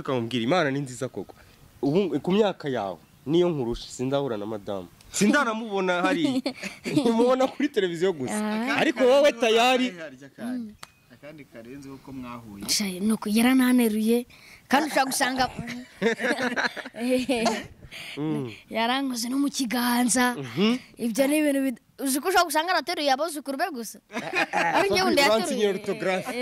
akamubwira imana ni nziza koko ubu ku myaka yawe niyo nkurusha sindahura na madamu sindanamubona hariya mubona kuri televiziyo gusa ariko wowe tayari akandi karenze uko mwahuye nuko yarananeruye kandi ushobora gusanga yarankoze no mu kiganza ibyo ni ibintu bid- uzi ko ushobora gusanga anateruye abuzukuru be gusa ari njye wundi uransinyira yateruye orutogarafe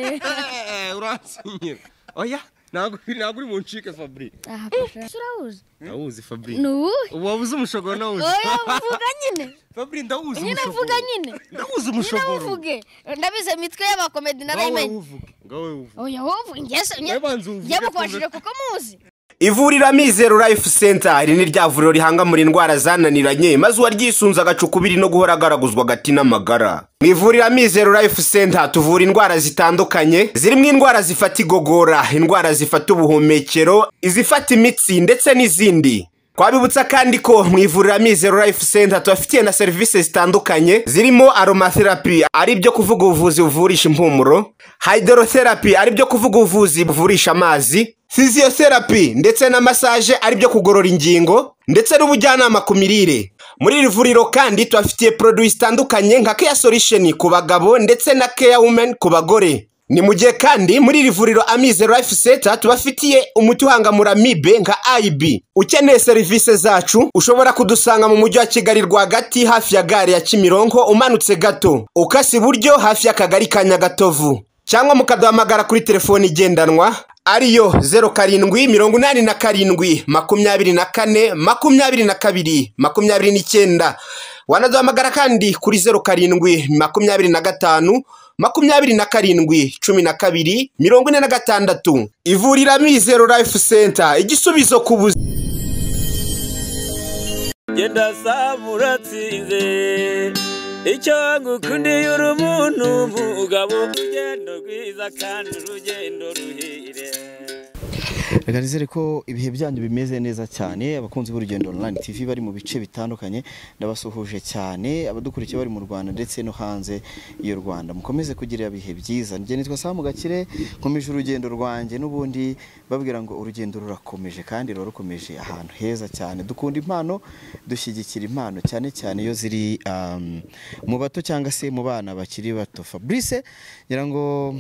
uransinyira oya ntabwo ntabwo uri buncike fabri aha pasha urabuzi ndawuzi fabri ni ubu wabuze umushogoro nawuzi oya uvuga nyine fabri ndawuzi nyine umushogoro vuga nyine ndawuzi nyine umushogoro wuvuge ndabize imitwe y'abakomedi ngawe narayimenye wuvuge ngawe wuvuge oya wowe ngese Wowe banza uvuge njye mukubashije kuko muzi ivuriro mizero life center iri ni rya vuriro rihangamura indwara zananiranye maze uwaryisunze agacukubiri no guhora agaraguzwa agati n'amagara mu ivuriro mizero life center tuvura indwara zitandukanye zirimo indwara zifata igogora indwara zifata ubuhumekero izifata imitsi ndetse n'izindi twabibutsa kandi ko mu ivuriro mizero life center tubafitiye na serivisi zitandukanye zirimo aromatherapy ari byo kuvuga ubuvuzi buvurisha impumuro hydrotherapy ari byo kuvuga ubuvuzi buvurisha amazi physiotherapy ndetse na massage ari byo kugorora ingingo ndetse n'ubujyanama ku mirire muri iri vuriro kandi tubafitiye produits zitandukanye nka care solution ku bagabo ndetse na care women ku bagore ni mu gihe kandi muri iri vuriro amize life center tubafitiye umuti uhangamura mibe nka ib ukeneye serivisi zacu ushobora kudusanga mu mujyi wa kigali rwagati hafi ya gare ya kimironko umanutse gato ukase iburyo hafi y'akagari ka nyagatovu cyangwa mukaduhamagara kuri telefoni igendanwa ariyo zeru karindwi mirongo inani na karindwi makumyabiri na kane makumyabiri na kabiri makumyabiri n'icyenda wanaduhamagara kandi kuri zeru karindwi makumyabiri na gatanu makumyabiri na karindwi cumi na kabiri mirongo ine na gatandatu ivurira mizero life center igisubizo ku buzima genda saba uratsinze icyo ngukundiye uri umuntu mugabo urugendo rwiza kandi urugendo ruhire reka nizere ko ibihe byanyu bimeze neza cyane abakunzi b'urugendo online tv bari mu bice bitandukanye ndabasuhuje cyane abadukurikiye bari mu rwanda ndetse no hanze y'u rwanda mukomeze kugira ibihe byiza njye nitwa saa mugakire nkomeje urugendo rwanjye n'ubundi babwira ngo urugendo rurakomeje kandi ruba rukomeje ahantu heza cyane dukunda impano dushyigikira impano cyane cyane iyo ziri um, mu bato cyangwa se mu bana bakiri bato fabrice ngira ngo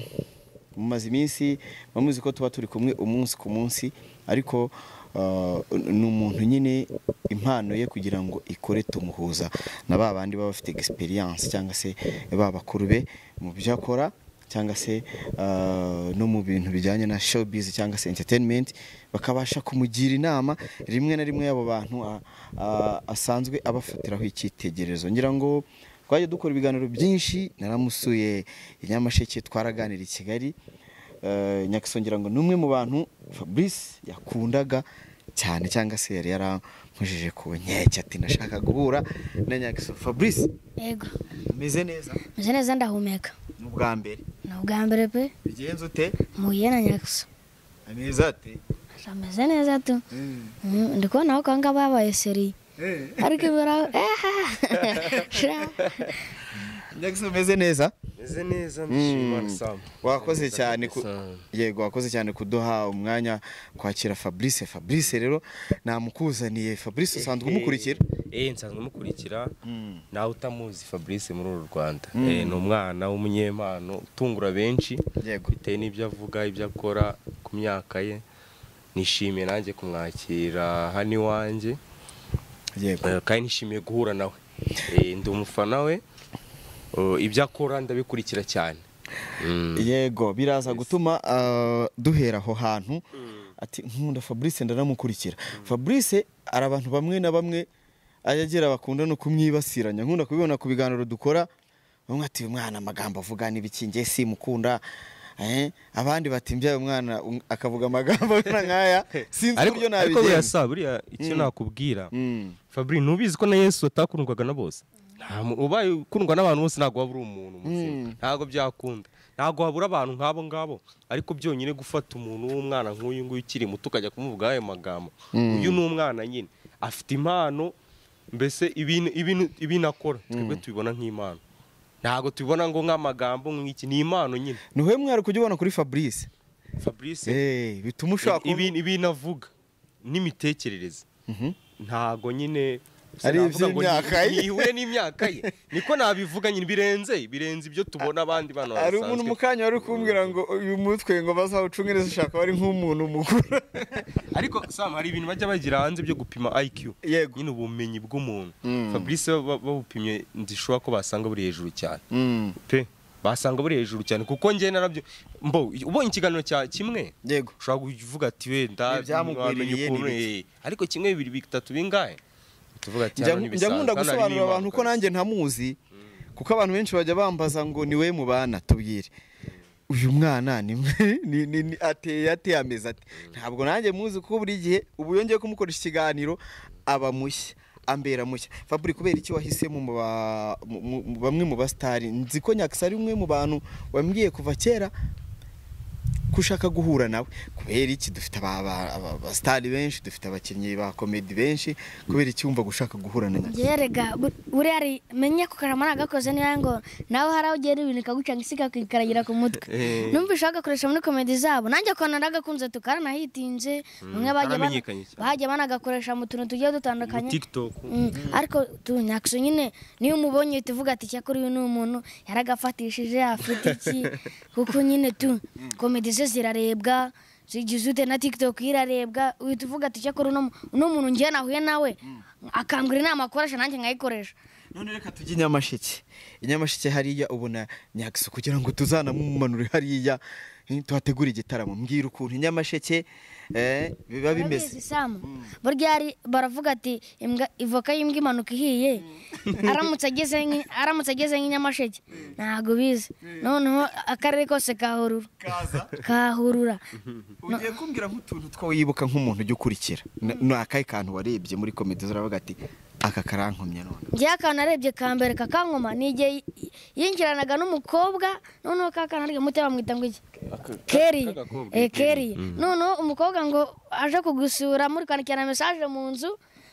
mumaze iminsi bamuzi ko tuba turi kumwe umunsi ku munsi ariko ah, ni umuntu nyine impano ye kugira ngo ikore tumuhuza na ba bandi baba bafite egisperiyanse cyangwa se ba bakuru be mu byo akora cyangwa se ah, no mu bintu bijyanye na showbiz cyangwa se entertainment bakabasha kumugira inama rimwe na rimwe y'abo bantu ah, ah, asanzwe abafatiraho icyitegererezo ngira ngo twajya dukora ibiganiro byinshi naramusuye i nyamasheke twaraganira i kigali Eh, nyakisongera ngo ni umwe mu bantu fabrice yakundaga cyane cyangwa se yari yaramujeje ku nkeke ati ndashaka guhura na nyakiso fabrice yego umeze neza meze neza ndahumeka ni ubwa mbere ni ubwa mbere pe bigenze ute muhuye na nyakasa ameza ate ameze neza tu Mm, ndi kubona ko ahangaha babaye seriye ariko ibara nyakiso umeze neza meze neza ndishimye imana isamba wakoze cyane ku- Isamba. yego wakoze cyane kuduha umwanya kwakira fabrice fabrice rero namukuzaniye fabrice usanzwe umukurikira Eh, nsanzwe mukurikira nawe utamuzi fabrice muri uru rwanda Eh, ni umwana w'umunyempano utungura benshi Yego. bitewe n'ibyo avuga ibyo akora ku myaka ye nishimiye nanjye kumwakira hano iwanjye yego Eh, kandi nishimiye guhura nawe Eh, ndi umufana we Oh, ibyo akora ndabikurikira cyane Mm. yego biraza gutuma ah, duhera aho hantu ati nkunda fabrice ndanamukurikira fabrice hari abantu bamwe na bamwe ajya agira bakunda no kumwibasiranya nkunda kubibona ku biganiro dukora bamwe ati uyu mwana amagambo avuga n'ibiki njye simukunda Eh, abandi bati mbyaye umwana um- akavuga amagambo amwe na nkaya sinzi ariko uburyo ariko buriya nabigenza sa buriya icyo nakubwira Mm. fabri ntubizi ko na yesu atakundwaga na bose Nta mu- ubaye ukundwa n'abantu bose ntabwo waba uri umuntu muzima ntabwo byakunda ntabwo habura abantu nk'abo ngabo ariko byonyine gufata umuntu w'umwana nk'uyu nguyu ukiri muto ukajya kumuvuga ayo magambo uyu ni umwana nyine afite impano mbese ibintu ibintu- ibintu akora twebwe tubibona nk'impano ntabwo tubibona ngo nk'amagambo nk'iki ni impano nyine ni wowe mwari kujya ubona kuri fabrice fabrice Eh, bituma ibi- ushaka kuba- ibi- ibintu avuga n'imitekerereze ntago nyine Ari sinavuga ngo ni- iby'imyaka ye. nihure n'imyaka ye niko nabivuga nyine birenze birenze ibyo tubona abandi bana hari umuntu mu basanzwe. kanya wari kumbwira ngo uyu mutwe ngo bazawucunge neza ushaka wari nk'umuntu mukuru ariko sam hari ibintu bajya bagira hanze byo gupima IQ Yego. nyine ubumenyi bw'umuntu Mm. fabrice ba- ba- babupimye ndishobora ko basanga buri hejuru cyane pe basanga buri hejuru cyane kuko njye narabyo mbo ubonye ikiganiro cya kimwe yego ushobora kuvuga ati wenda Ibi byamugwiririye ni ibiki?" ariko kimwe bibiri bitatu bingahe tuvuga ati njya njya nkunda gusobanurira abantu ko nanjye ntamuzi kuko abantu benshi bajya bambaza ngo ni we mubana tubwire uyu mwana ni ni- ni- ni- ateye ateye ameze ati ntabwo nanjye muzi kuko buri gihe ubu yongeye kumukoresha ikiganiro aba mushya ambera mushya faburi kubera iki wahisemo mu ba- mu- mu- mu- bamwe mu basitari nzi ko nyakisa ari umwe mu bantu wambwiye kuva kera ko ushaka guhura nawe kubera iki dufite abasitari benshi dufite abakinnyi ba komedi benshi kubera iki wumva gushaka guhura na nyakisa njyewe rega bu- buriya ari- menye ko karama nagakoze niyo ngo nawe hari aho ugera ibintu ikaguca ngo isi ikakikaragira ku mutwe Eh. numva ushaka gakoresha muri komedi zabo nanjye ukuntu nagakunze tukaranahitinze bamwe bagiye bana- karamenyekanye cyane. bagiye banagakoresha mu tuntu tugiye dutandukanye tiktok Mm, ariko tu nyakso nyine niyo umubonye uhita uvuga ati cyakora uyu ni umuntu yaragafatishije afite iki kuko nyine tu komedi ze zirarebwa zigize ute na tiktok yo irarebwa uhita uvuga ati cyakora uno mu- uno muntu ngewe nahuye nawe akambwira inama akoresha nanjye nkayikoresha none reka tujye nyamasheke inyamasheke hariya ubona nyakisa kugira ngo tuzanamumanure hariya eh, tuhategure igitaramo mbwira ukuntu inyamasheke eh, biba Urabizi, bimeze Sam? burya hari- baravuga ati imbwa ivoka y'imbwa imanuka ihiye aramutse ageze nk'i- aramutse ageze nk'inyamasheke ntabwo bizi noneho akarere kose kahurura kahurura ugiye kumbwira nk'utuntu two wibuka nk'umuntu ujya ukurikira Na- ni akahe kantu warebye muri komedi zuravuga ati aka karankomye none njyewe akantu narebye ka mbere kakankoma ni igihe y- yinjiranaga n'umukobwa noneho ka kantu ari muto bamwita ngo iki keri k'agakobwa, eh keri noneho umukobwa ngo aje kugusura muri kwandikirana mesaje mu nzu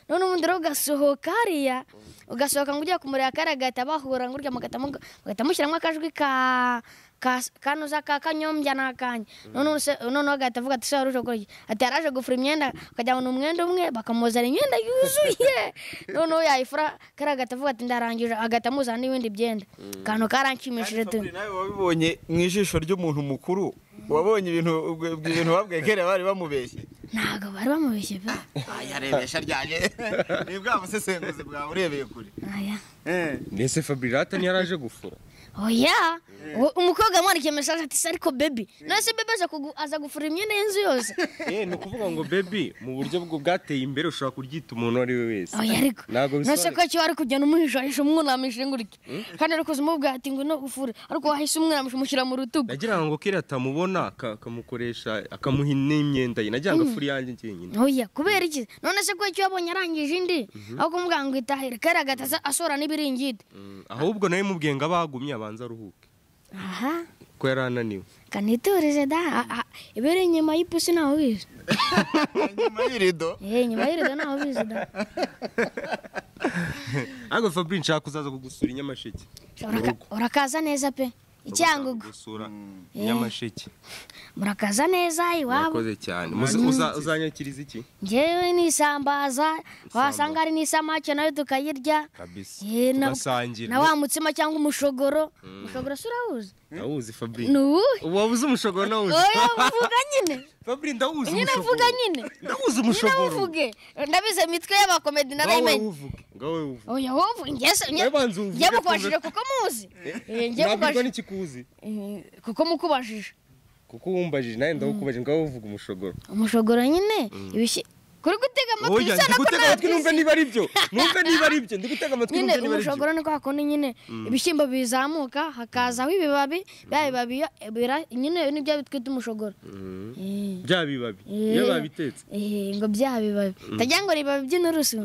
noneho ubundi rero ugasohoka hariya ugasohoka ngo ugiye kumureba kariya agahita bahura ngo urya mugahita muga- mugahita mushyiramo akajwi ka ka- kanuza ka kanyombya n'akanya noneho se- noneho agahita avuga ati se wari uje gukora iki ati yari aje gufura imyenda akajya ngo ni umwenda umwe bakamuzana imyenda yuzuye noneho yayifura kariya agahita avuga ati ndarangije agahita amuzana n'ibindi byenda akantu karanshimishije tu nawe wabibonye mu ijisho ry'umuntu mukuru wabonye ibintu ibintu babwiye kera bari bamubeshye ntabwo bari bamubeshye pe ayarebesha ryanye ni bwa busesenguzi bwawe urebeye kure aya nese fabrirata ntiyaraje gufura oya Uwo- umukobwa amwandikiye mesaje ati se ariko bebi none se bebi aza kugu- aza gufura imyenda y'inzu yose eh ni ukuvuga ngo baby mu buryo bwo bwateye imbere ushobora kuryita umuntu uwo ari we wese oya ariko ntabwo none se ko bisobanura cyo wari kugenda umwihishahisha umwunamishije ngo urye kandi ariko uzimubwira ati ngo no ufure ariko wahise umwunamisha umushyira mu rutugu nagira ngo kera atamubona aka- akamukoresha akamuha n'imyenda ye nagira ngo afure iyanjye njyenyine oya kubera iki none se ko cyo wabonye arangije indi aho kumubwira ngo itahire kariya agahita asora n'ibiringiti Mm, ahubwo nawe mubwiye ngo abagumye abanze aruhuke aha ko yari ananiwe kaniturize da a- a- ibiri inyuma y'ipusi ntawe ubizi nyuma y'irido Eh, inyuma y'irido ntawe ubizi da ariko fabrice nshaka kuzaza kugusura inyamasheke Uraka- urakaza neza pe icyangugu gusura inyamasheke murakaza neza iwabo murakoze cyane Muzi- uza- uzanyakiriza iki ngewe n'isambaza wasanga hari n'isamake nayo tukayirya kabisa Eh, na- tugasangira na wa mutsima cyangwa umushogoro umushogoro si urawuzi ndawuzi fabrice ni uwuhe wabuze umushogoro nawuzi oya vuga nyine fabrice ndawuzi nyine umushogoro vuga nyine ndawuzi nyine umushogoro wuvuge ndabize imitwe y'abakomedi ngawe narayimenye wuvuge ngawe wuvuge oya wowe ngese Wowe banza uvuge njye mukubajije tuvuge. kuko muzi Eh, njye nabwirwa mukubajije n'ikikuzi Eh, kuko mukubajije kuko wumbajije nawe ndawukubajije ngawe wuvuga umushogoro umushogoro nyine ibishyi kuri gutega amatwi oya bisa ndi na gutega amatwi numve niba ari byo numve niba ari byo ndi gutega amatwi nyine numve niba ari byo umushogoro ni kwa kundi nyine ibishyimbo bizamuka hakazaho ibibabi bya bibabi iyo- bira- nyine nibyo twita umushogoro Eh, bya bibabi Eh. iyo babitetse eh, ngo bya bibabi tagira ngo ribabi by'inturusu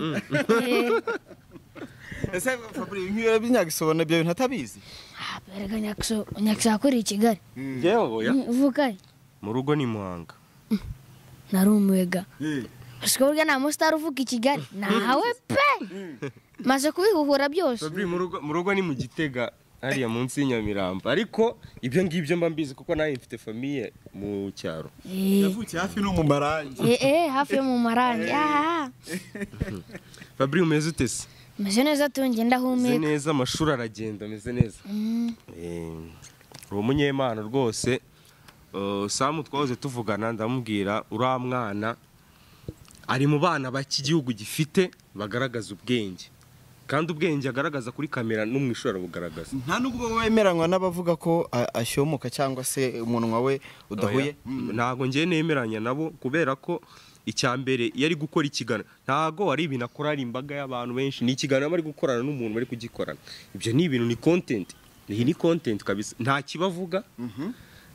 Eh, ese faburi nk'iyo by'inyagisobana ibyo bintu atabizi ah, erega nyakso nyakso yakuriye i kigali ngewe oya uvuka he? mu rugo ni muhanga nari umwega usiko burya nta musitari uvuka i kigali nawe pe maze kubihuhura byose Fabri mu rugo mu rugo ni mu gitega hariya munsi y'inyamirambo ariko ibyo ngibyo mba mbizi kuko nawe mfite famiye mu cyaro yavukiye hafi no mu marangi Eh, eh, hafi yo mu marangi aha fabri umeze ute se meze neza tunge ameze ndahumeka neza amashuri aragenda ameze neza Eh, uri umunyemana rwose Eh, samu twahoze tuvugana ndamubwira uriya mwana ari mu bana b'iki gihugu gifite bagaragaza ubwenge kandi ubwenge agaragaza kuri kamera no mu ishuri arabugaragaza nta nubwo wemeranywa n'abavuga ko a- ashyomoka cyangwa se umunwa we udahuye Oya, ntabwo ngiye nemeranya nabo kubera ko icya mbere iyo ari gukora ikiganiro ntabwo ari ibintu akora hari imbaga y'abantu benshi ni ikiganiro aba ari gukorana n'umuntu bari kugikorana ibyo ni ibintu ni content iyi ni content kabisa nta kibavuga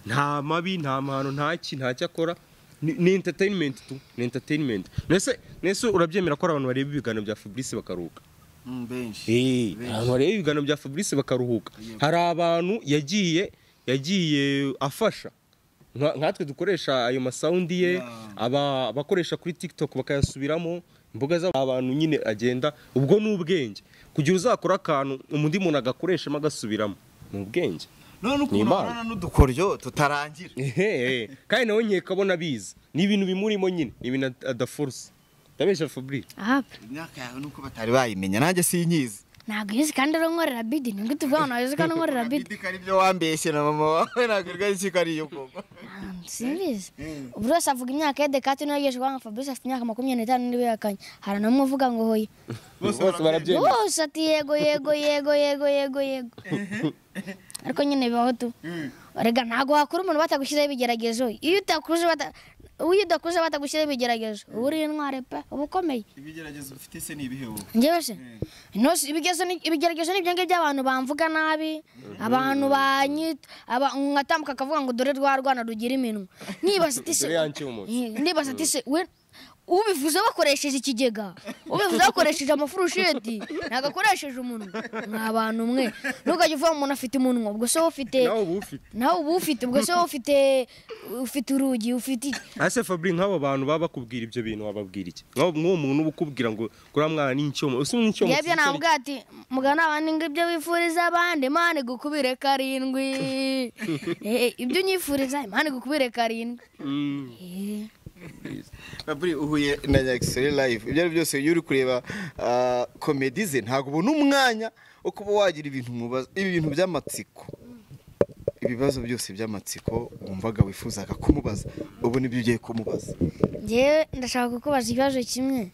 nta mabi nta mahano nta ki nta cyo akora ni ni entertainment tu ni entertainment mbese mbese urabyemera ko hari abantu bareba ibiganiro bya Fabrice bakaruhuka Mm, benshi Eh, abantu bareba ibiganiro bya Fabrice bakaruhuka hari abantu yagiye yagiye afasha Nka- nkatwe dukoresha ayo masawundi ye aba- abakoresha kuri tiktok bakayasubiramo imbuga z'abantu nyine agenda ubwo ni ubwenge kugira uzakora akantu undi muntu agakoreshamo agasubiramo ni ubwenge none ukuntu N'Imana. abana n'udukoryo tutarangira Ehe, kandi nawe nkekabona abizi ni ibintu bimurimo nyine ni ibintu ad- adaforuse ndabeshya fabrice aha imyaka yawe nuko batari bayimenya nanjye sinyizi ntabwo uyizi kandi uronkorera bidi ni ngwite uvuga ngo ntabwo uyizi kandi unkorera bidi Bidika ari byo wambeshye na mama wawe ntabwo irwaye iki ko ari iyo koko Ah, simbizi buri wese avuga imyaka ye dekati niyo yeje kuvuga ngo fabrice afite imyaka makumyabiri n'itanu niwe yakanye hari n'umwe uvuga ngo hoye bose barabyemera bose ati yego yego yego yego yego yego ariko nyine bibaho tu rega ntabwo wakura umuntu batagushyizeho ibigeragezo iyo utakuze bata- iyo udakuze batagushyizeho ibigeragezo uba uri intwari pe uba ukomeye ibigeragezo ufite se ni ibihe wowe njyewe se Ntose ibigezo ni- ibigeragezo ni ibyo ngibyo abantu bamvuga nabi abantu banyita aba- ngatambuka akavuga ngo dore rwa rwana rugira iminwa nibaza ati se Dore ya ncyumutsi. Eh, nibaza ati se we ubivuze bakoresheje ikigega ubivuze bakoresheje amafurusheti ntabwo akoresheje umunwa mwa bantu mwe ntukajya uvuga umuntu afite umunwa ubwo se wowe ufite nawe uba ufite nawe uba ufite ubwo se wowe ufite ufite urugi ufite iki? ese fabri nk'abo bantu baba bakubwira ibyo bintu wababwira iki Nk'uwo- nk'uwo muntu uba ukubwira ngo kuriya mwana ni icyomo ese ni icyomo yebyo nabwira ati mugana abandi ngo ibyo wifuriza abandi imana igukubire karindwi Eh, ibyo unyifuriza imana igukubire karindwi Eh, Fabri uhuye na Nyagisore live ibyo ari byose iyo uri kureba ah, komedi ze ntabwo ubona umwanya wo kuba wagira ibintu mubaza ibintu by'amatsiko ibibazo byose by'amatsiko wumvaga wifuzaga kumubaza ubu nibyo ugiye kumubaza njyewe ndashaka kukubaza ikibazo kimwe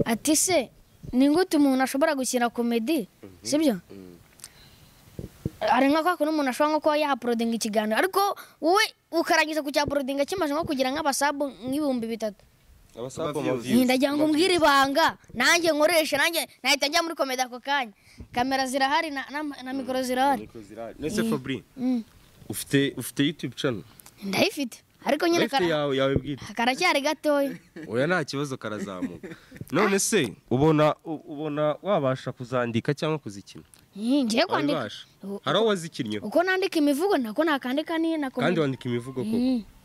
ati se ni gute umuntu ashobora gukina komedi sibyo hari nka kwa kuntu umuntu ashobora nko kuba yaporodinga ikiganiro ariko wowe ukarangiza kucyaporodinga kimaze nko kugira nk'abasabu nk'ibihumbi bitatu abasaza Nti ndagira ngo umbwire ibanga nanjye nkoreshe nanjye nahita njya muri komedi ako kanya kamera zirahari na, na, na mikoro zirahari ese fabri Mm. ufite ufite youtube channel ndayifite ariko nyine ufite kara, yawe yawe bwite karacyari gatoya oya nta kibazo karazamuka none se ubona u- ubona wabasha kuzandika cyangwa kuzikina Ih, ngiye kwandika wabasha U- hari aho wazikinnye uko nandika imivugo nako nakandika ni na kandi komedi wandika imivugo koko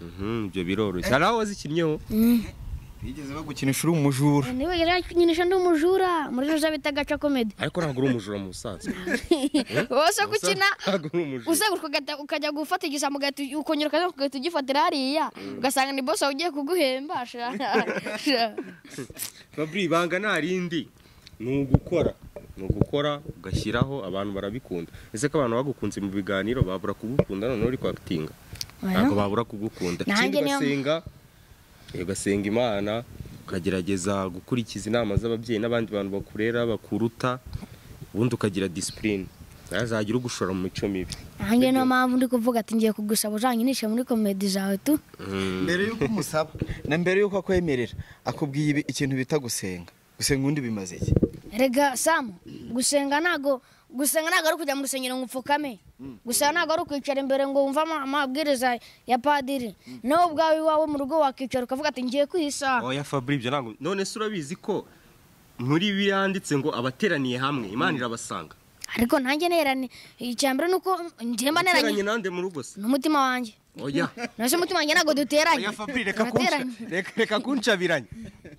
Mhm, ibyo biroroshye hari aho wazikinnyeho bigeze bagukinisha uri umujura niwe nyinisha ndi umujura muri ruza bita gaca komedi ariko ntabwo uri umujura mu busanzwe wose gukina ntabwo uri umujura uzenguruka ugahita- ukajya gufata igisambo ugahita ugi- ukongera ukazenguruka ugahita ugifatira hariya ugasanga ni bosi wawe ugiye kuguhemba sha sha. babiri ibanga nta rindi ni ugukora ni ugukora ugashyiraho abantu barabikunda ese ko abantu bagukunze mu biganiro babura kugukunda noneho uri kwakitinga ntabwo babura kugukunda ikindi Nanjye niyo- ugasenga eh, ugasenga imana ukagerageza gukurikiza inama z'ababyeyi n'abandi bantu bakurera bakuruta ubundi ukagira disipurine ntazagira ugushora mu mico mibi nanjye niyo mpamvu ndi kuvuga ati ngiye kugusaba uzanyinishe muri komedi zawe tu mbere yuko umusaba na mbere yuko akwemerera akubwiye ibi- ikintu bita gusenga gusenga undi bimaze iki rega samu gusenga ntago gusenga ntago ari ukujya mu rusengero ngo upfukame gusenga ntago ari ukwicara imbere ngo wumve ama- amabwiriza ya padiri nawe ubwawe iwawe mu rugo wakicara ukavuga ati ngiye kwisaha oya fabri ibyo ntabwo none se urabizi ko muri biranditse ngo abateraniye hamwe imana irabasanga ariko nanjye nerane icyambere ni uko ngiye mba uteranye neranye nande mu rugo se n'umutima wanjye oya nase umutima wanjye ntago duteranye Oya Fabri reka Turateranye. kunca- reka- reka kuncabiranya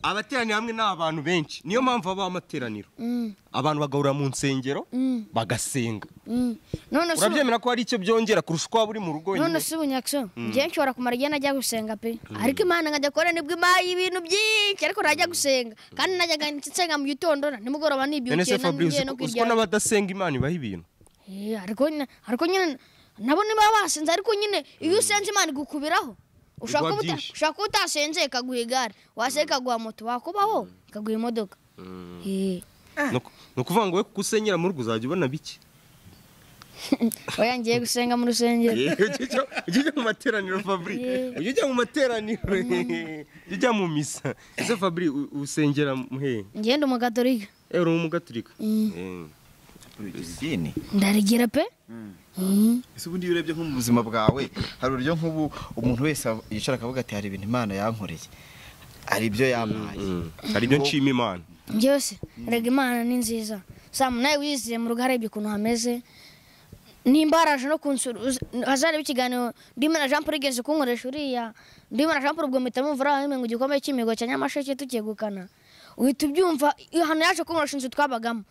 abateraniye hamwe ni abantu benshi niyo mpamvu habaho amateraniro Mm, abantu bagahurira mu nsengero mm, bagasenga mm. none se ubu- urabyemera ko hari icyo byongera kurusha uko waba uri mu rugo none wenyine se ubunyakso njyewe nshobora kumara igihe najya gusenga pe ariko imana nkajya kubona nibwo impaye ibintu byinshi ariko najya gusenga kandi najyaga nsenga mu gitondo na nimugoroba none se nibyukiye na fabrice ngiye no uzi- uzi ko kwiryama n'abadasenga imana ibaha ibintu Eh, ariko nyine ariko nyine nabo niba basenze ariko nyine iyo usenze imana igukubiraho ushaka Iguha kuba uta- byinshi. ushaka kuba utasenze ikaguha igare wasenze ikaguha moto wakubaho ikaguha imodoka Eh, ni uku- ni ukuvuga ngo we kuko usenyera mu rugo uzajya ubona bike oya ngiye gusenga mu rusengero ujya ujya- ujya ujya mu materaniro fabri Yeah. ujya ujya mu materaniro ujya ujya mu misa ese fabri u- usengera muhe ngende umugatolika ewe uri umugaturika idini ndarigira pe Mm. ese ubundi iyo urebye nko mu buzima bwawe hari uburyo nk'ubu umuntu wese yicara akavuga ati hari ibintu imana yankoreye hari ibyo yampaye hari ibyo nshima imana njyewe se erega imana ni nziza saa munani wiziye mu rugo arebye ukuntu hameze nimba haraje no kunsura uzi- hazareba ikiganiro ndimo na jean paul igeze kunkoresha uriya ndimo na jean paul ubwo mpita mumvura aho ngo igikombe cy'imihigo cya nyamasheke tukegukana uhita ubyumva iyo hano yaje kunkoresha inzu twabagamo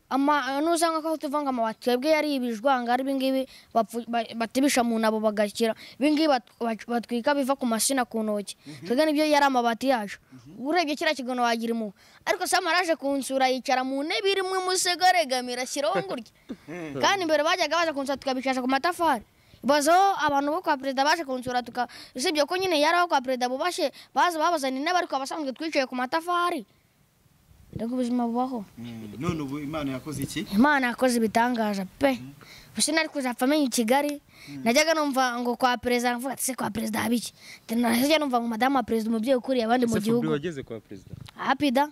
ama nuzanga ko tuva ngo amabati twebwe yari ibijwanga ari ibingibi bapfu- ba- batibisha mu nabo bagakira ibingibi bat- bat- batwika biva ku masina ku ntoki twebwe nibyo yari amabati yacu urebye kiriya kigono wagira impuhwe ariko sam araje kunsura yicara mu ntebe irimo imusego aregamira ashyiraho ngurya kandi imbere bajyaga baza kunsura tukabicisha ku matafari bazaho abantu bo kwa perezida baje kunsura tuka usibye ko nyine yari aho kwa perezida bubashe baza babazana intebe ariko abasanzwe twicaye ku matafari reka ubuzima bubaho none ubu imana yakoze iki imana yakoze ibitangaza pe gusa nari kuzapfa menya i kigali najyaga numva ngo kwa perezida mvuga ati se kwa perezida haba iki najya numva ngo madamu wa perezida umubyeyi ukuriye abandi mu ese fabri gihugu wageze kwa perezida hapida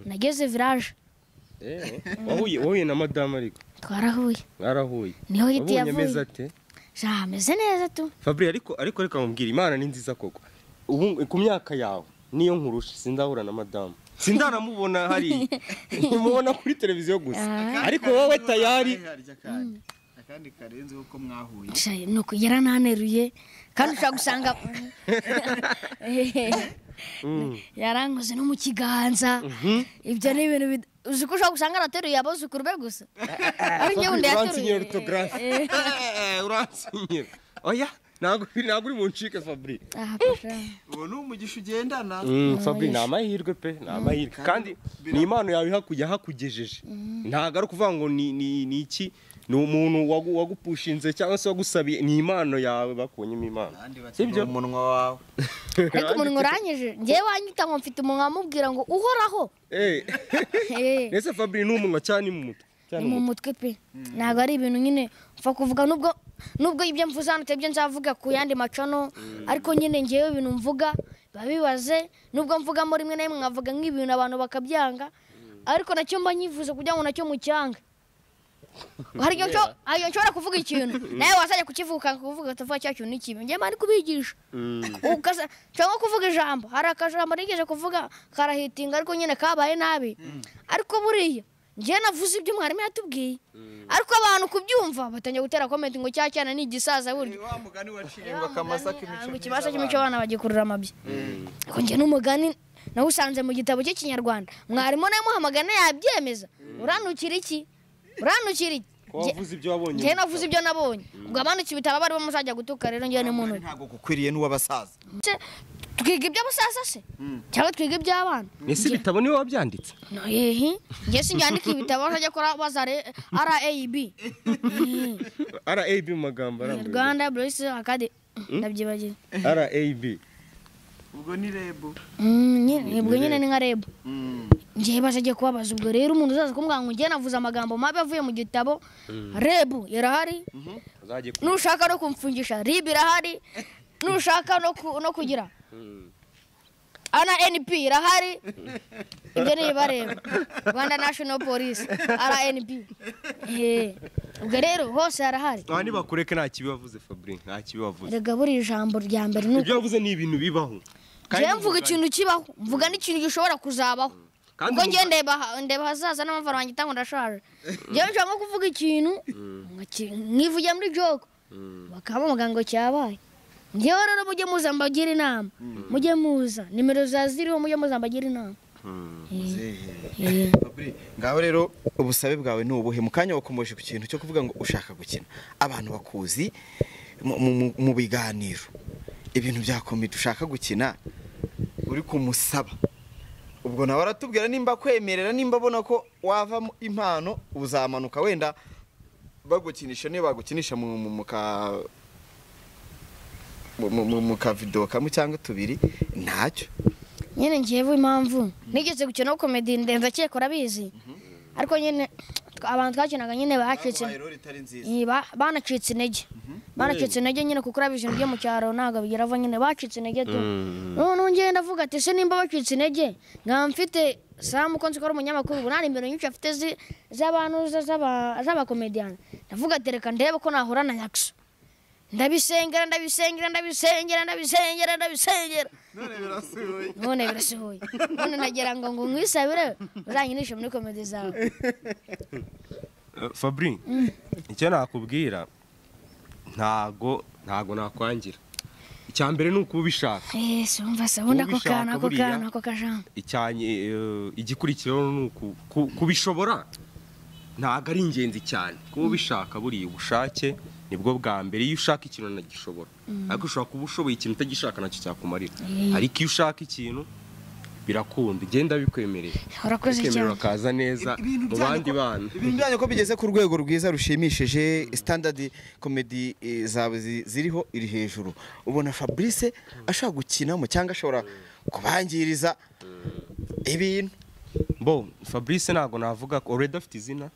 nageze viraje Eh, wahuye wahuye na madamu ariko twarahuye mwarahuye niho hiti wabonye ameze yavuye ate Ja, ameze neza tu fabri ariko ariko reka mubwire imana ni nziza koko ubu ku myaka yawe niyo nkurusha sindahura na madamu sindanamubona hari mubona kuri televiziyo gusa ariko wowe tayari akandi karenze uko mwahuye Sha- ni uku yaraneruye kandi ushobora gusanga yarankoze no mu kiganza ibyo ni ibintu bid- uzi ko ushobora gusanga arateruye abuzukuru be gusa ari njye wundi uransinyira yateruye orutogarafe uransinyira oya ntabwo ntabwo uri mu ncike fabri Aha, kasha. ubu ni umugisha ugendana fabri ni amahirwe pe ni amahirwe kandi ni impano yawe ihakujya hakugejeje ntabwo ari ukuvuga ngo ni ni- ni iki ni umuntu wagu- wagupushinze cyangwa se wagusabiye ni impano yawe bakubonyemo impano kandi bakiga sibyo umunwa wawe ariko umuntu urangije njyewe wanyita ngo mfite umunwa amubwira ngo uhoraho Eh, Eh. ese fabri ni umunwa cyangwa ni mu mutwe Cyangwa ni mu mutwe pe ntabwo ari ibintu nyine mfa kuvuga nubwo nubwo ibyo mvuze hano atari byo nzavuga ku yandi macano ariko nyine ngewe ibintu mvuga biba bibaze nubwo mvugamo rimwe na rimwe nkavuga nk'ibintu abantu bakabyanga ariko nacyo mba nyifuza kugira ngo nacyo mucyange hari igihe nsho- hari igihe nshobora kuvuga ikintu nawe wazajya kukivuga kuvuga utavuga cya kintu ni ikibi njyewe mba ari kubigisha Ukasa- cyangwa kuvuga ijambo hari akajambo nigeze kuvuga karahitinga ariko nyine kabaye nabi ariko buriya njyewe navuze ibyo mwarimu yatubwiye ariko abantu kubyumva batangira gutera komenti ngo cya cyana ni igisaza burya wa mugani waciye ngo akamasa ngo ikimasa cy'imico abana bagikurura amabyi ariko njye n'umugani nawusanze mu gitabo cy'ikinyarwanda mwarimu nawe muhamagana yabyemeza uranukira iki uranukira iki ko wavuze ibyo wabonye njyewe navuze ibyo nabonye ubwo abandukiye ibitabo bari bamuzajya gutuka rero njyewe ni muntu ntabwo gukwiriye n'uw'abasaza Se, twiga iby'abasasa se cyangwa twiga iby'abana ese ibitabo niwe wabyanditse No, ehe njye sinjyandika ibitabo bajya kora bazare rab rab mu magambo arambuye rwanda burisi akade ndabyibagiwe rab ubwo ni rebu Mm, nyine- ubwo nyine ni nka reb njyewe bazagiye kubabaza ubwo rero umuntu uzaza kumbwira ngo njyewe navuze amagambo mabi avuye mu gitabo rebu yarahari uzajye ku- nushaka no kumfungisha rib irahari nushaka no, ku, no kugira ana np irahari ibyo ni ibibareba rwanda national police rnp Eh, ubwo rero hose harahari aha nibakureke nta kibi wavuze fabri nta kibi wavuze erega buri ijambo rya mbere ni ibyo wavuze ni ibintu bibaho Kandi jewe mvuga ikintu kibaho mvuga n'ikintu gishobora kuzabaho Kandi ubwo njye mvuga- ndeba ha- ndeba hazaza n'amavara wanjye itanga ndashaje jewe nshobora nko kuvuga ikintu nkaci- nkivugira muri joko bakaba bavuga ngo cyabaye ngewe rero mujye muza mbagira inama mujye muza nimero za ziriho mujye muza mbagira inama Eh. Fabri, ngaho rero ubusabe bwawe ni ubuhe mu kanya wakomoje ku kintu cyo kuvuga ngo ushaka gukina abantu bakuzi mu- mu- mu biganiro ibintu bya komite ushaka gukina uri kumusaba ubwo nawe aratubwira nimba kwemerera nimba abona ko wavamo impano uzamanuka wenda bagukinisha niba bagukinisha mu mu- mu ka mu- mu- mu- mu kavido kamwe cyangwa tubiri ntacyo nyine ngewe impamvu nigeze gukina komedi ndenza akeka urabizi ariko nyine abantu twakinaga nyine bacitse Eh, ba- banacitse intege banacitse intege nyine kuko urabizi ibintu byo mu cyaro ntabwo bigeraho nyine bacitse intege tu noneho ngenda avuga ati ese nimba bacitse intege nkaba mfite samu ko nzi ko ari umunyamakuru ubu nta nimero nyinshi afite zi- z'abantu za- z'aba- z'abakomediyani ndavuga ati reka ndebe ko nahura na yakisa ndabisengera ndabisengera ndabisengera ndabisengera ndabisengera none birasohoye none nagira ngo ngo nkwisabire uzanyinishe muri komedi zawe fabri icyo nakubwira ntago ntago nakwangira icya mbere ni ukuba ubishaka yesu wumva se ubundi ako ubishaka kantu ako buriya. kantu ako kajambo icyanye eh, igikurikiraho ni uku- ku- kubishobora ntabwo ari ingenzi cyane kuba ubishaka buriya ubushake nibwo bwa mbere iyo ushaka ikintu nagishobora ariko ushobora kuba ushoboye ikintu utagishaka nacyo cyakumarira ariko iyo ushaka ikintu birakunda ugenda bikwemerera urakoze bikemerera cyane ukaza neza Ibintu mu byanyu bandi ko- bana ibintu byanyu ko bigeze ku rwego rwiza rushimishije standard comedy eh, zawe zi- ziriho iri hejuru ubona fabrice ashobora gukinamo cyangwa ashobora kubangiriza ibintu bo fabrice ntabwo navuga ko already afite izina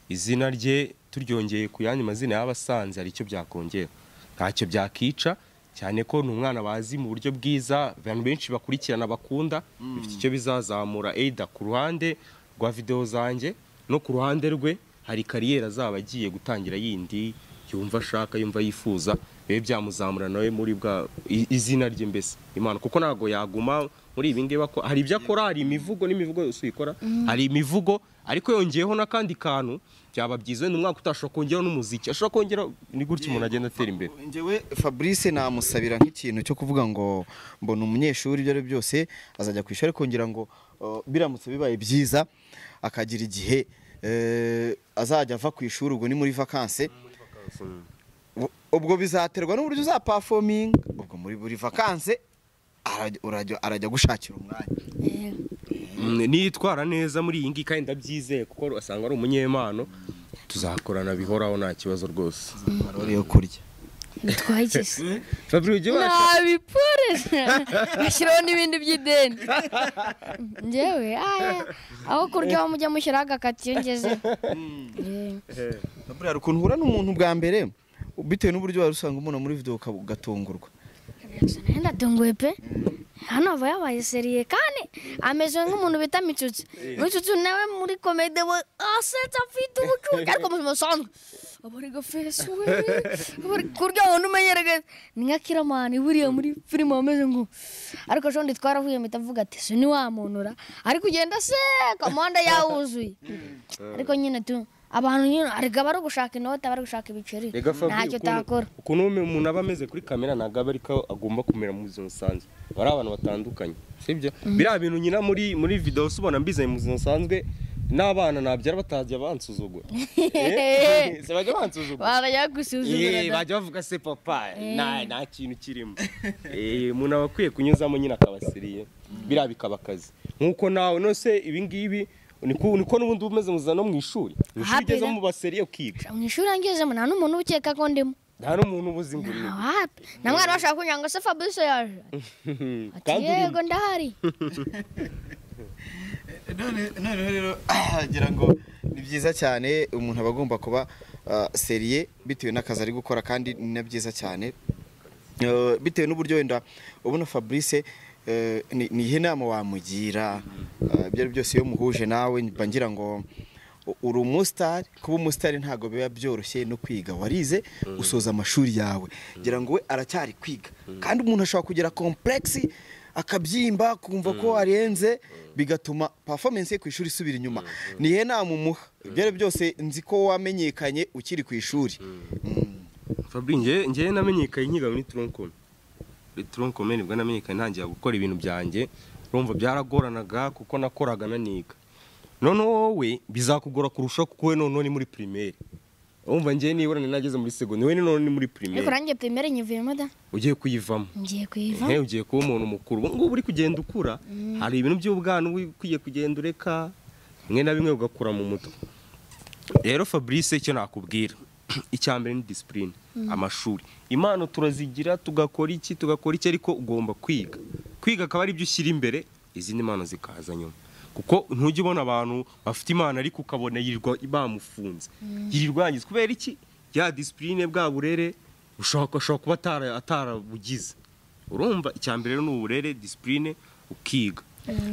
izina rye turyongeye ku yandi mazina y'abasanze hari icyo byakongera ntacyo byakica cyane ko ni umwana bazi mu buryo bwiza abantu benshi bakurikirana bakunda bifite icyo bizazamura eida ku ruhande rwa videwo zanjye no ku ruhande rwe hari kariyeri azaba agiye gutangira yindi yumva ashaka yumva yifuza bibe byamuzamura nawe muri bwa i- izina rye mbese imana kuko ntabwo yaguma muri ibi ngibi ako- hari ibyo akora hari imivugo n'imivugo yose uyikora hari imivugo ariko yongeyeho n'akandi kantu byaba byiza wenda umwaka utashobora kongeraho n'umuziki ashobora kongera ni gutya umuntu agenda atera imbere njyewe fabrice namusabira nk'ikintu cyo kuvuga ngo mbona umunyeshuri ibyo ari byo byose azajya ku ishuri kongera ngo eh, biramutse bibaye byiza akagira igihe eh, azajya ava ku ishuri ubwo ni muri vakanse Ubu- ubwo bizaterwa n'uburyo uzapafominga ubwo muri buri vakanse arajya- urajya- arajya gushakira umwanya Eh, Mm, nitwara neza muri iyi ngiyi kandi ndabyizeye kuko asanga ari umunyempano tuzakorana bihoraho nta kibazo rwose marori yo kurya bitwaye iki se Fabri ujya ubasha ntabipure ashyiraho n'ibindi by'ideni ngewe aya aho kurya aho mujya mushyiraho agakati yongeze buriya ukuntu uhura n'umuntu bwa mbere bitewe n'uburyo wari usanga umuntu muri video uka- ugatungurwa nenda tunguye pe hano aba yabaye seriye kandi ameze nk'umuntu bita mitsutsi mitsutsi nawe muri komede we asetsa afite ubucucu ariko mu buzima busanzwe aba ari gafesi we aba ari kurya abantu umenyerega ni nka kiramani buriya muri filime wameze ngo ariko shondi twarahuye mpita mvuga ati si ntiwamunura ariko ugenda se kamanda yawuzuye ariko nyine tu abantu nyine arega bari gushaka inoti bari gushaka ibiceri Rega Fabri, ntacyo ukuntu- utakora ukuntu umuntu aba ameze kuri kamera ntabwo aba ariko agomba kumera mu buzima busanzwe bari abantu batandukanye sibyo biriya bintu nyina muri muri videwo usubona mbizanye mu buzima busanzwe n'abana nabyara batajya bansuzugura Eh, se bajya bansuzugura barajya gusuzugura Eh, da. bajya bavuga se papa nta nta kintu kirimo Eh, umuntu aba akwiye kunyuzamo nyine akabasiriye biriya bikaba akazi nk'uko nawe nose ibi ngibi niko niko n'ubundi uba umeze muzana no mu ishuri mu ishuri Happy, ugeze yeah. mu baseriye ukiga mu ishuri angezemo nta n'umuntu ukeka ko ndimo nta n'umuntu uba uzi ngo uri Nta wapi. na mwana bashaka kugira ngo se fabrice yaje ati Kandi urimo. yego ndahari none noneho rero ngira ngo ni byiza cyane umuntu aba agomba kuba ah, seriye bitewe n'akazi ari gukora kandi ni na byiza cyane Eh, bitewe n'uburyo wenda ubona fabrice eh, ni ni iyihe nama wamugira Ah, ibyo ari byo byose iyo muhuje nawe mba ngira ngo u- uri umusitari kuba umusitari ntabwo biba byoroshye no kwiga warize usoza amashuri yawe ngira ngo we aracyari kwiga kandi umuntu ashobora kugira komplexi akabyimba kumva ko arenze bigatuma performance ye ku ishuri isubira inyuma ni iyihe nama umuha ibyo ari byo byose nzi ko wamenyekanye ukiri ku ishuri Mm. fabri ngewe ngewe namenyekanye nkiga muri toronkome muri toronkome nibwo namenyekanye ntangira gukora ibintu byanjye urumva byaragoranaga kuko nakoraga naniga noneho wowe bizakugora kurushaho kuko we noneho ni muri pirimeri urumva ngewe nibura nari nageze muri segonderi we ni noneho ni muri ariko pirimeri nanjye pirimeri nyivuyemo da ugiye kuyivamo ngiye kuyiva Hey, ugiye kuba umuntu mukuru ubu ngubu uri kugenda ukura hari ibintu by'ubwana uba ukwiye kugenda ureka bimwe na bimwe ugakura mu mutwe rero fabrice icyo nakubwira icya mbere ni disipurine amashuri impano turazigira tugakora iki tugakora iki ariko ugomba kwiga kwiga akaba ari byo ushyira imbere izindi mpano zikaza nyuma kuko ntujya ubona abantu bafite impano ariko ukabona yirirwa bamufunze yirirwa yangiza kubera iki ya disipurine bwa burere ushobora ashobora kuba atara- atarabugize urumva icya mbere rero ni uburere disipurine ukiga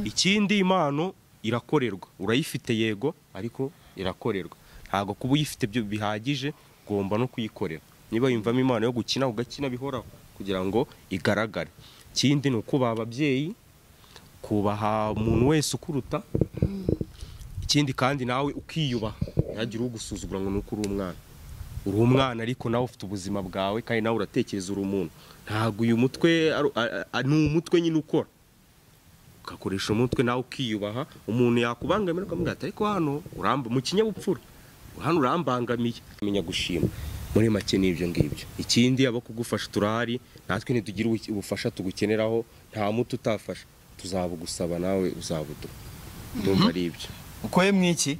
ikindi impano irakorerwa urayifite yego ariko irakorerwa ntabwo kuba uyifite byo bihagije ugomba no kuyikorera niba yumvamo impano yo gukina ugakina bihoraho kugira ngo igaragare ikindi ni ukubaha ababyeyi kubaha umuntu wese ukuruta ikindi kandi nawe ukiyubaha ntihagire ugusuzugura ngo ni uko uri umwana uri umwana ariko nawe ufite ubuzima bwawe kandi nawe uratekereza uri umuntu ntabwo uyu mutwe ari- a- a- ni umutwe nyine ukora ugakoresha umutwe nawe ukiyubaha umuntu yakubangamira ukamubwira ati ariko hano uramba mu kinyabupfura hano urambangamiye kumenya gushima muri make ni ibyo ngibyo ikindi abo kugufasha turahari natwe ntitugira ubu- ubufasha tugukeneraho nta muti utafasha tuzabugusaba nawe uzabuduha ndumva ari ibyo uko ye mwiki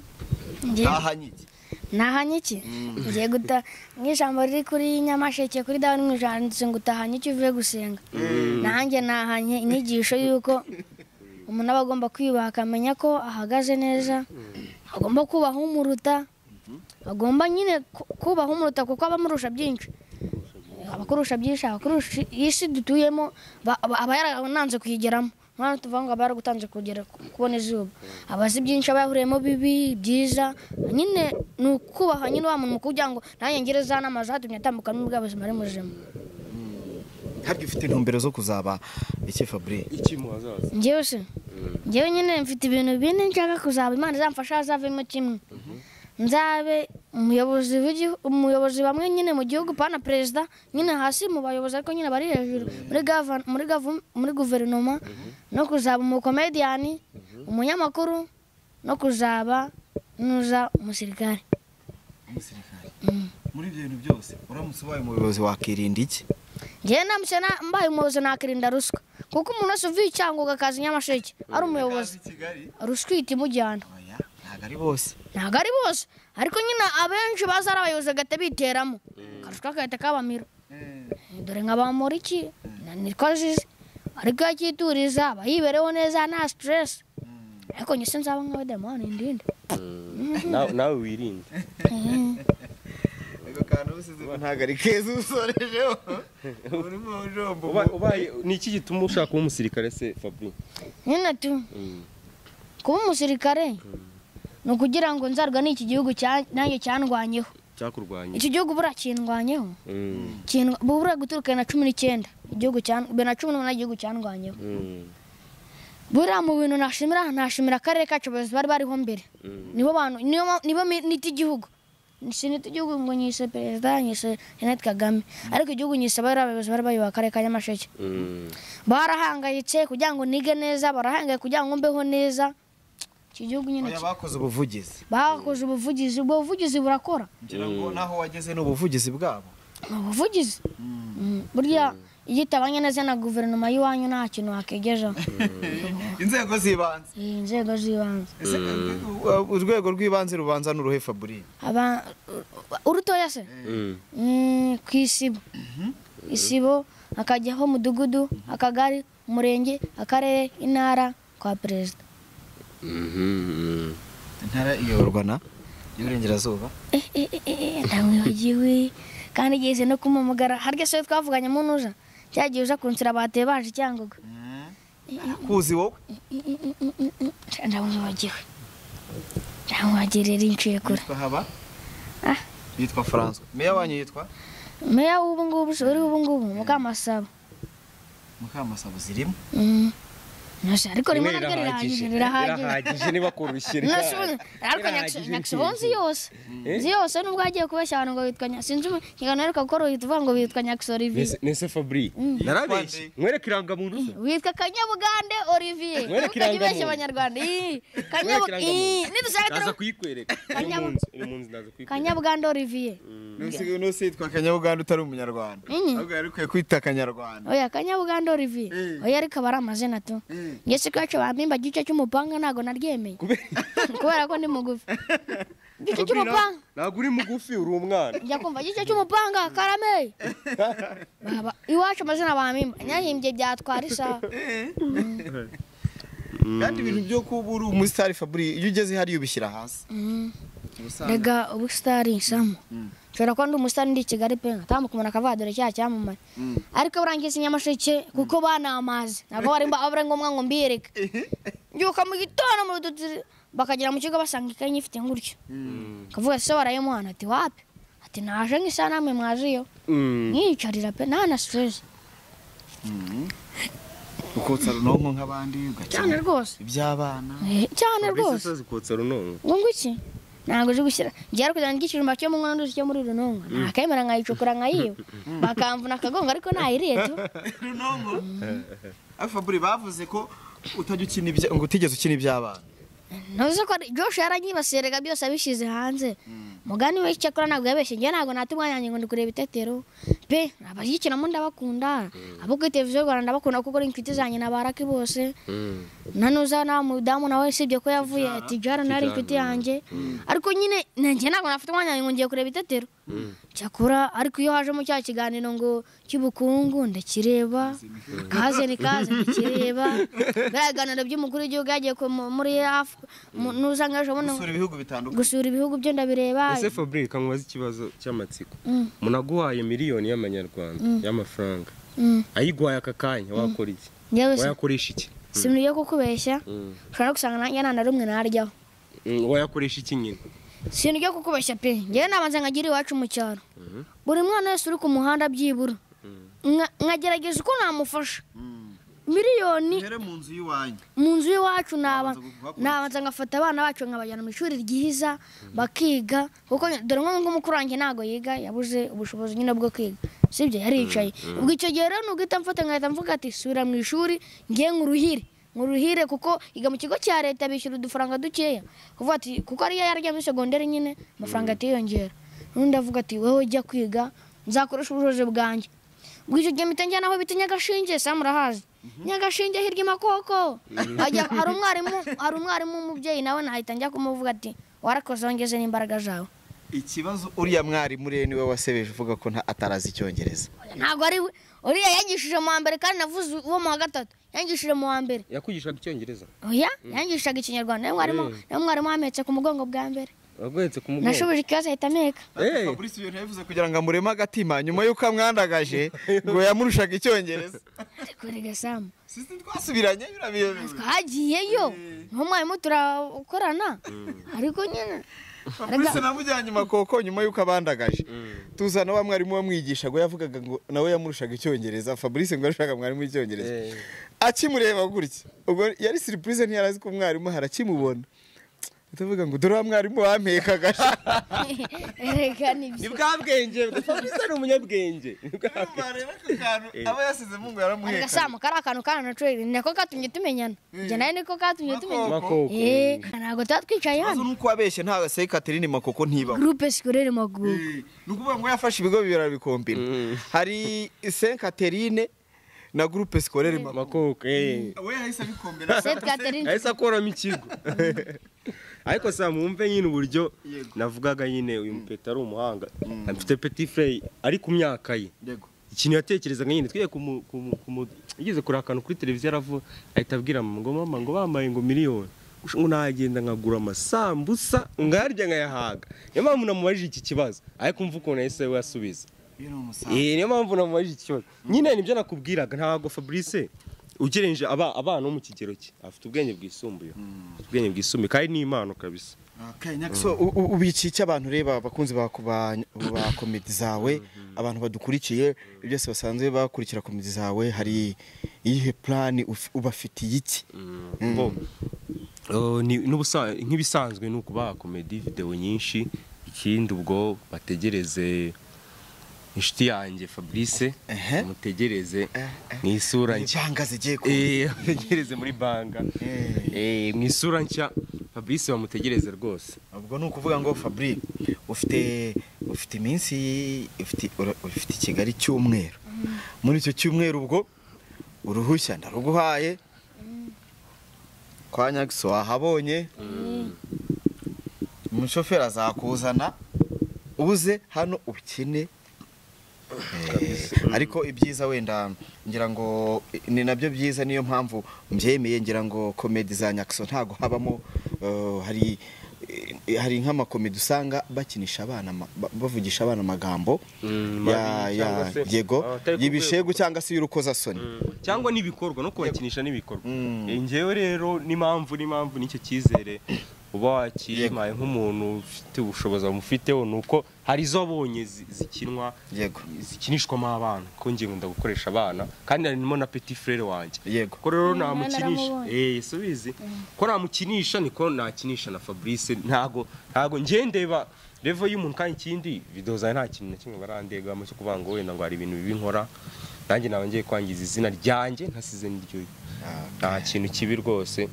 Ngiye- ntahanye iki ntahanye iki ngiye guta nk'ijambo riri kuri nyamasheke kuri dawa n'umwijanditse ngo utahanye icyo uvuye gusenga nanjye nahanye inyigisho y'uko umuntu aba agomba kwiyubaha akamenya ko ahagaze neza agomba kubaha umuruta agomba nyine ku- kubaha umuruta kuko aba amurusha byinshi abakurusha byinshi abakurusha iyi si dutuyemo ba- aba aba yarananze kuyigeramo nta tuvuga ngo aba yaragutanze kugera ku- kubona izuba aba azi byinshi aba yahuriyemo bibi byiza nyine ni ukubaha nyine wa muntu mukuru kugira ngo nanjye ngire za nama zatumye atambuka n'ubwo ubuzima ari muzima ntabwo ufite intumbero zo kuzaba iki fabri iki mu hazaza njyewe se njyewe nyine mfite ibintu bine nshaka kuzaba imana izamfasha hazavemo kimwe nzabe umuyobozi w'igihu- umuyobozi bamwe nyine mu gihugu pana perezida nyine hasi mu bayobozi ariko nyine bari hejuru muri gavan- muri gavu- muri guverinoma no kuzaba umukomediyani umunyamakuru no kuzaba nuza umusirikare muri ibyo bintu byose uramutse ubaye umuyobozi wakirinda iki njyewe namutse na- mbaye umuyobozi nakirinda ruswa kuko umuntu wese uvuye icyangoga akaza i nyamasheke ari umuyobozi ruswa ihita imujyana oya ntabwo ari bose ntabwo ari bose ariko nyine abenshi baza ari abayobozi bagahita biteramo akarusha kagahita kabamira dore nka bamuriki niko azize ariko iyo akituriza aba yibereho neza nta siteresi ariko njye sinzaba nka demoni ndinde nawe nawe wirinde ako kantu usize ko ntabwo ari keza usorejeho urimo ujomba Uba- ubaye ni iki gituma ushaka kuba umusirikare se fabri nyine tu kuba umusirikare ni ukugira ngo nzarwa n'iki gihugu cya- nanjye cyandwanyeho cyakurwanya iki gihugu buriya kindwanyeho kindwa- buriya guturuka bibiri na cumi n'icyenda igihugu cya bibiri na cumi n'umunani igihugu cyandwanyeho buriya mu bintu nashimira ntashimira akarere kacu abayobozi bari bariho mbere nibo bantu niyo ma- nibo mi- nita igihugu sinita igihugu ngo nyise perezida nyise jeannette kagame ariko igihugu nyise bariya abayobozi bari bayoboye akarere ka nyamasheke barahangayitse kugira ngo nige neza barahangaye kugira ngo mbeho neza iki gihugu nyine oya ki- bakoze ubuvugizi bakoze ubuvugizi ubwo buvugizi burakora ngira ngo naho wageze ni ubuvugizi bwabo ni ubuvugizi Mm, burya iyo itabanye neza na guverinoma y'iwanyu nta kintu wakegejeho inzego z'ibanze Eh, inzego z'ibanze Ese, uh, urwego rw'ibanze rubanza n'uruhe fabri Aba- urutoya se Mm, ku isibo isibo akajyaho umudugudu akagari umurenge akarere intara kwa perezida intara iyoborwa na y'uburengerazuba Eh, eh, eh, eh, ndamwibagiwe kandi igeze no kumumugara harya se twavuganye mu ntuza cya gihe uza kunsira bateye baje icyangoga kuzi wowe ndamwibagiwe ndamwagirira inciye kure yitwa haba Ah. yitwa francois meya wanyu yitwa meya w'ubu ngubu uriho ubu ngubu mukamasabo mukamasabo zirimo Mm. Ntose, ariko rimwe na ryo rirahagije rirahagije irahagije niba kurushye Ntose ubu- ariko irahagije nyakisebo nzi yose nzi yose nubwo hagiye kubeshya abantu ngo bitwa nya- sinzi ikiganiro ariko gukora uhita uvuga ngo bitwa nyakisebo olivier nese fabri narabeshye mwereke irangamuntu ze witwa kanyabugande olivier Mwereke ntukajye irangamuntu. ubeshya abanyarwanda Ih, mwereke Kanyabu- Ih, irangamuntu nidusanga ndaza turi- kuyikwereka iri mu Kanyabu- nzu iri mu nzu ndaza kuyikwereka kanyabugande olivier Nusigaye nusitwa Kanyabuganda utari umunyarwanda. Inyi. Ahubwo yari ukwiye kwita Kanyarwanda. oya kanyabugande olivier Mm. oya ariko aba ari amazina tu njye si kwacu bampimba igice cy'umupanga ntabwo naryemeye kubera ko ndi mugufi igice cy'umupanga ntabwo uri mugufi uri umwana njya kumva igice cy'umupanga karame Baba, iwacu amazina bampimba nyahimbye byatwara isaha Kandi ibintu byo kuba uri umusitari Fabri iyo ugeze hariya ubishyira hasi. rega ubu sitari nsamo nshobora kuba ndi umusitari ndi i kigali pe nkatambuka umuntu akavuga dore cya cyamamare ariko burangiza inyamasheke kuko banamaze ntabwo bari mba ari ngombwa ngo mbiyereke mbyuka mu gitondo mu rudodo bakagera mu kigo basanga ikayi nyifite gutyo kavuga se barayimuhana ati wapi ati naje nk'isaha namwe mwaziyo nkiyicarira pe nta na stress Ukotsa runonko nk'abandi cyane ugakina rwose iby'abana. Eh, cyane rwose azi kotsa runonko ngo iki ntabwo uzi gushyira ngiye ari kujyana n'igicurumba cyo mu nkono nduzi cyo muri runonga nakemera nkayicukura nkayiba bakamvuna akagongo ariko nayiriye tu Runonko. Ah Fabri bavuze ko utajya ukina ibya ngo utigeze ukina iby'abana. ntuzi ko ari- Josh yaranyibasiye rega byose abishyize hanze mugani we icyakora ntabwo yabeshye njye ntabwo nata umwanya wanjye ngo ndi kureba itetero pe abashyikiramo ndabakunda abo kuri televiziyo y'u rwanda ndabakunda kuko ari inshuti zanjye na baraki bose nanuza na mudamu nawe usibye ko yavuye ati jara nari inshuti yanjye ariko nyine nanjye ntabwo nafite umwanya wanjye ngo ngiye kureba itetero cyakora ariko iyo hajemo cya kiganiro ngo cy'ubukungu ndakireba kaze ni kaze ndakireba biriya biganiro by'umukuru w'igihugu yagiye ku- mu- muri hafu n'usanga ejo bundi Usura ibihugu bitandukanye. gusura ibihugu byo ndabireba ese fabri kamubaze ikibazo cy'amatsiko Mm. munaguhaye miliyoni y'amanyarwanda y'amafaranga Mm. ayiguhaye aka kanya wakora iki njyewe si- wayakoresha iki simugiye kukubeshya ushobora no gusanga nanjye nta na rumwe naryaho Mm, wayakoresha iki nyine sintu ryo kukubeshya pe ngewe nabanza nkagira iwacu mu cyaro buri mwana wese uri ku muhanda byibura Nka- nkagerageza uko namufasha miliyoni Uhere mu nzu y'iwanyu. mu nzu y'iwacu naba- Nabanza kuvuga ko- nabanza ngafata abana bacu nkabajyana mu ishuri ryiza bakiga kuko dore nko nk'umukuru wanjye ntabwo yiga yabuze ubushobozi nyine bwo kwiga sibyo yaricaye ubwo icyo gihe rero nuguhita mfata nkahita mvuga ati subira mu ishuri ngiye nkuruhire nkuruhire kuko yiga mu kigo cya leta bishyura udufaranga dukeya kuvuga ati kuko ariyo yarya muri segonderi nyine amafaranga atiyongera n'undi avuga ati wowe jya kwiga nzakoresha ubushobozi bwanjye ubwo icyo gihe mpita njyana aho bita nyagashinge sam urahazi nyagashinge hirya imakoko Ajya- hari umwarimu hari umwarimu w'umubyeyi nawe nahita njya kumuvuga ati warakoze wongeze n'imbaraga zawe Ikibazo uriya mwarimu rero niwe wasebeje uvuga ko nta- atarazi icyongereza ntabwo ari we uriya yangishije mu wa mbere kandi navuze uwo mu wa gatatu yangishije mu wa mbere yakwigishaga icyongereza oya yangishaga ikinyarwanda niwe mwarimu niwe mwarimu wametse ku mugongo bwa mbere waguhetse ku mugongo nashubije ikibazo ahita ameka Eh. Fabrice ibintu yabivuze kugira ngo amureme agatima nyuma y'uko amwandagaje ngo yamurushaga icyongereza ariko rega samu sisi twasubiranye birabiyobewe twagiyeyo n'umwarimu turakorana ariko nyine Fabrice namujyanye makoko nyuma y'uko abandagaje tuzana wa mwarimu wamwigisha ngo yavugaga ngo nawe yamurushaga icyongereza Fabrice ngo arashaka mwarimu w'icyongereza Eh. akimureba gutya ubwo yari surprise ntiyarazi ko umwarimu harakimubona utavuga ngo dore wa mwarimu wampekaga rega ni nibyo bwa bwenge fabrice ari umunyabwenge ni bwa bwenge aba yasizemo ngo arega samu kari akantu kanacuye nako katumye tumenyana njye nawe niko katumye tumenyana makoko Eh, ntabwo tuba twicaye ikibazo hano ni uko wabeshye nta se Catherine makoko ntibaho gurupe sikorere magugu ni ukuvuga ngo yafashe ibigo bibiri arabikombina hari saint catherine na groupe scolaire mama makoko eh. we yahise abikombera seti katerine ahise akoramo ikigo ariko sa mwumve nyine uburyo navugaga nyine uyu mupeta ari umuhanga afite petit frey ari ku myaka ye yego ikintu yatekerezaga nyine twiye kumu- kumu- kumu- yigeze kureba akantu kuri televiziyo aravuga ahita abwira mama ngo mama ngo bambaye ngo miliyoni Gush- ngo nagenda nkagura amasambusa ngayarya nkayahaga niyo mpamvu namubajije iki kibazo ariko umva ukuntu yahise we asubiza uyu ni umusaza Eh, niyo mpamvu namubajije iki kibazo nyine nibyo nakubwiraga ntabwo fabrice ugereranyije aba- abana bo mu kigero cye afite ubwenge bwisumbuye Afite ubwenge bwisumbuye kandi ni impano kabisa So, u- u- ubu iki icyo abantu ureba abakunzi ba ba- ba komedi zawe abantu badukurikiye byose basanzwe bakurikira komedi zawe hari iyihe purani ubafitiye iki Bo, eh, ni- n'ubusa- nk'ibisanzwe ni ukubaha komedi videwo nyinshi ikindi ubwo bategereze inshuti yanjye fabrice Ehe. mutegereze mu isura nshya icyanga zigiye ku Eh, bamutegereze muri banga Eh, mu isura nshya fabrice bamutegereze rwose ubwo ni ukuvuga ngo fabri ufite ufite iminsi ufite ura- ufite i kigali cy'umweru muri icyo cyumweru ubwo uruhushya ndaruguhaye kwa nyagisi wahabonye umushoferi azakuzana uze hano ukine Eh, ariko ibyiza wenda ngira ngo ni nabyo byiza niyo mpamvu mbyemeye ngira ngo komedi za nyakso ntago habamo eh, hari eh, hari nk'amakomedi usanga bakinisha abana ama- ba- bavugisha abana amagambo Mm, ya mabi ya cyangwa se- yego Ah, atari ku y'ibishegu rwego. cyangwa se y'urukozasoni cyangwa n'ibikorwa no kubakinisha n'ibikorwa Eh, njyewe rero n'impamvu n'impamvu nicyo cyizere uba wakimaye nk'umuntu ufite ubushobozi bamufiteho ni uko hari izo wabonye zi- zikinwa yego zikinishwamo abana ko ngiye nkunda gukoresha abana kandi harimo na petit frere wanjye yego ko rero Mm, namukinisha naramubonye. eh subizi ko namukinisha niko nakinisha na Fabrice ntago ntago ngiye ndeba level y'umuntu kandi ikindi video zawe nta kintu na kimwe barandegamo cyo kuvuga ngo wenda ngo hari ibintu bibi nkora nanjye nawe ngiye kwangiza izina ryanjye ntasize n'iryo nta kintu kibi rwose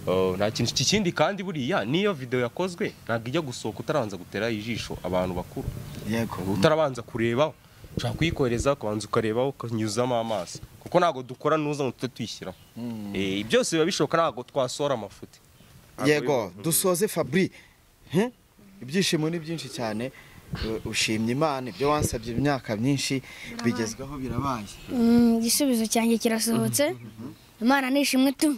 Oh, nta kintu kikindi kandi buriya niyo video yakozwe ntabwo ijya gusohoka utarabanza gutera ijisho abantu bakuru yego utarabanza kurebaho ushobora kuyikohereza ukabanza ukarebaho ukanyuzamo amaso kuko ntabwo dukora nuza ngo tujye tuyishyiraho Eh, byose biba bishoboka ntabwo twasohora amafuti yego dusoze fabri Hmm? ibyishimo ni byinshi cyane Eh, ushimye imana ibyo wansabye imyaka myinshi bigezweho birabaye Mm, igisubizo cyanjye kirasohotse imana ni ishimwe tu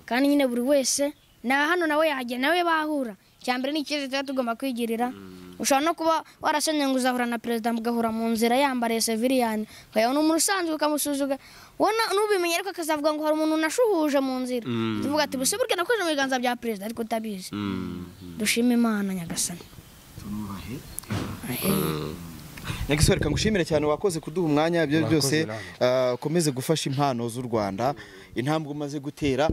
kandi nyine buri wese na hano nawe yahagera nawe bahura icya mbere ni ikibazo tuba tugomba kwigirira ushobora no kuba warasomye ngo uzahura na perezida mugahura mu nzira yambariye seviriyani ukayabona umuntu usanzwe ukamusuzuga wona nubimenye ariko akazavuga ngo hari umuntu nashuhuje mu nzira tuvuga ati buse burya nakoze mu biganza bya perezida ariko utabizi dushime imana nyagasani nyagisore reka ngushimire cyane wakoze kuduha umwanya ibyo Mwakoze byose namwe. ah, ukomeze gufasha impano z'u rwanda intambwe umaze gutera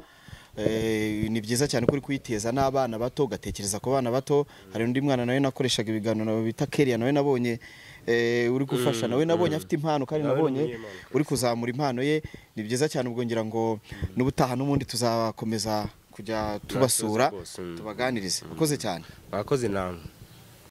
eh, ni byiza cyane ko uri kuyiteza n'abana bato ugatekereza ku bana bato hari undi mwana nawe nakoreshaga ibiganiro bita keriya nawe nabonye eh, uri gufasha nawe nabonye afite impano kandi Nawe ni nabonye umunyempano. uri kuzamura impano ye ni byiza cyane ubwo ngira ngo n'ubutaha n'ubundi tuzakomeza kujya tubasura rwose, mm. tubaganirize urakoze cyane mwakoze namwe